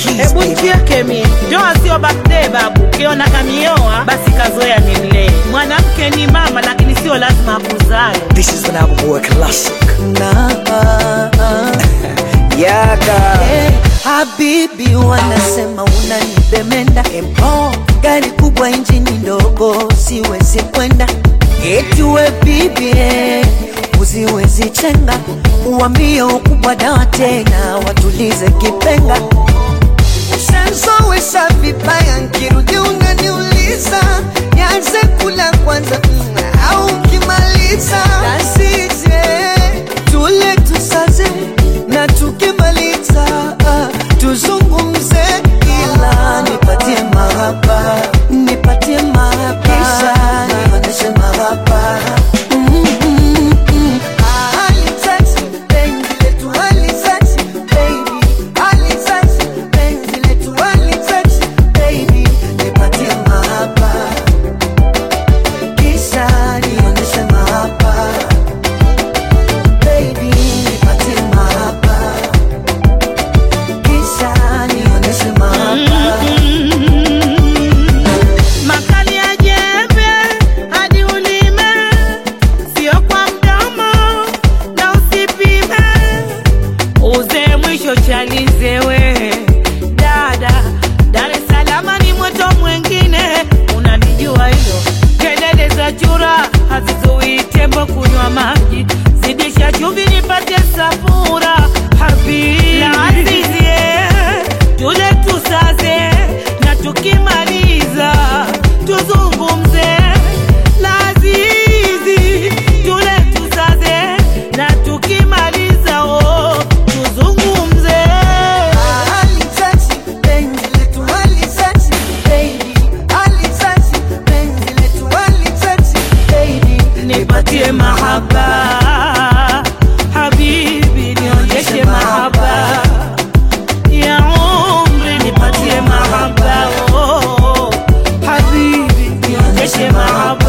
keys, Hebu baby. nchieke mie, ndoa sio birthday babu. Ukiona kamioa basi kazoea nimlee. Mwanamke ni mama, lakini sio lazima akuzae. This is an album boy classic. na Yaga. Eh, Habibi wanasema unanibemenda empo gari kubwa injini ndogo siwezi kwenda eti we bibi eh, usiwezi chenga uwambie ukubwa dawa tena watulize kipenga Ushanzowesha vibaya nkirudi unaniuliza nianze kula kwanza mm, au ukimaliza nasije tule tusaze na tukimaliza ah, tuzungumze ila nipatie mahaba nipatie mahaba kisha nionyeshe mahaba Mm, mm, mm. Ah, alitouch, penzi letu alitouch, baby. Alitouch, penzi letu alitouch, baby. Nipatie mahaba kisha nionyeshe mahaba baby nipatie mahaba kisha nionyeshe mahaba Makali ya jembe hadi ulime, sio kwa mdomo na usipime. Uze mwisho chalize we dada, Dar es Salaam ni mweto mwengine, unanijua hilo. Kelele za chura hazizui tembo kunywa maji, zidisha chumvi nipate safura habibi na asizie tule tusaze na tukimaliza tuzungumze lazizi tule tusaze na tukimaliza oh, tuzungumze Alitouch, penzi letu alitouch, baby. Alitouch, penzi letu alitouch, baby. nipatie mahaba habibi nionyeshe mahaba ya umri nipatie mahaba oh, habibi nionyeshe mahaba